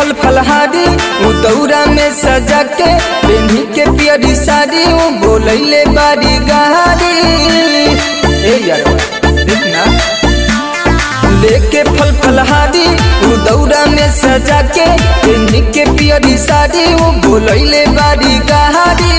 फल फलहारी उ दौरा में सजा के पेन्ही के पियरी साड़ी उ बोलैले बारी गारी ए यार देख ना लेके फल फलहारी उ दौरा में सजा के पेन्ही के पियरी साड़ी उ बोलैले बारी गारी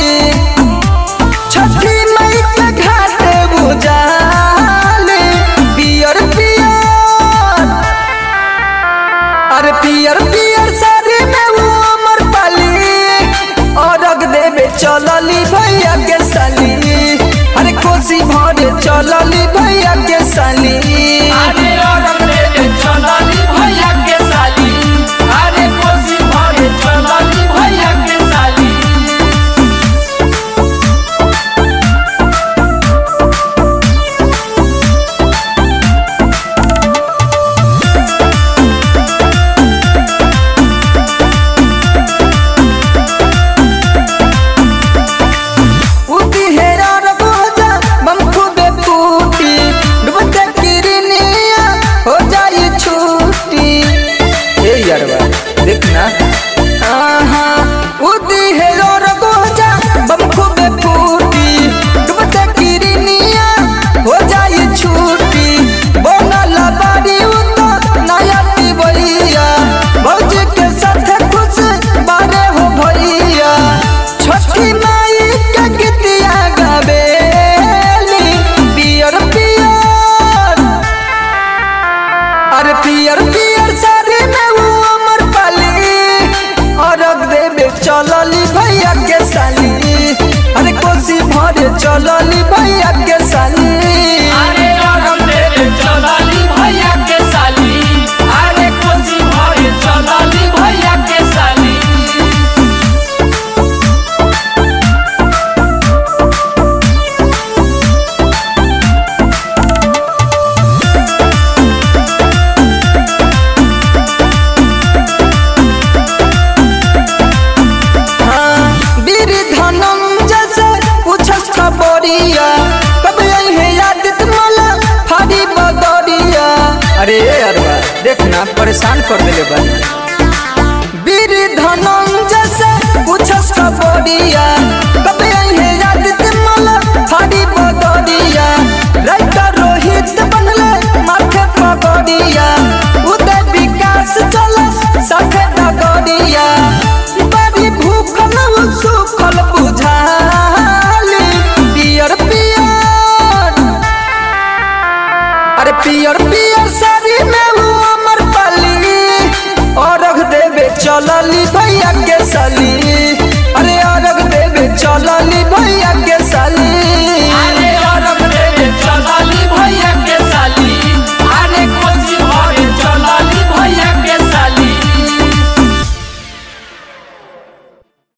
छठी मई के घाटे बुझाले पियर पियर अरे पियर पियर साड़ी में वो अमर पाली अरग देवे चलली भैया के साली अरे कोसी भरे चलली भैया के साली अरे औरत रे चलली भैया के साली अरे कोसी भरे चलली भैया के साली उदी हेरा रबोजा बम खूबे फूटी डूबते किरनिया हो जाई छूटी ए यारवा देखना आहा उदी हेरा रबोजा बम खूबे फूटी डूबते किरनिया हो जाई छूटी बनल बाड़ी उतो नया टिबैया भौजी के साथ खुश बारे हो भैया छठी माई के गीतिया गावेली पियर पियर अरे पियर पियर साड़ी में वो अमर पाली अरग देवे चलली भैया के साली अरे कोसी भरे चलली भैया के साली अरे औरत रे चलली भैया के साली अरे कोसी भरे चलली भैया के साली हाँ, वीर धनम जैसे पूछस खबरिया कब है यादित मला फाड़ी बदरिया अरे अरवा देखना परेशान कर देले बानी वीर धनम जैसे पूछस खबरिया कब है यादित मला फाड़ी बदरिया राइटर रोहित बनले माथे पगड़िया उदय विकास चलस साथे डगड़िया बड़ी भूखल सुखल बुझाली पियर पियर अरे पियर पियर साड़ी में वो अमर पाली अरग देवे चलली भैया के साली अरे अरग देवे चलली भैया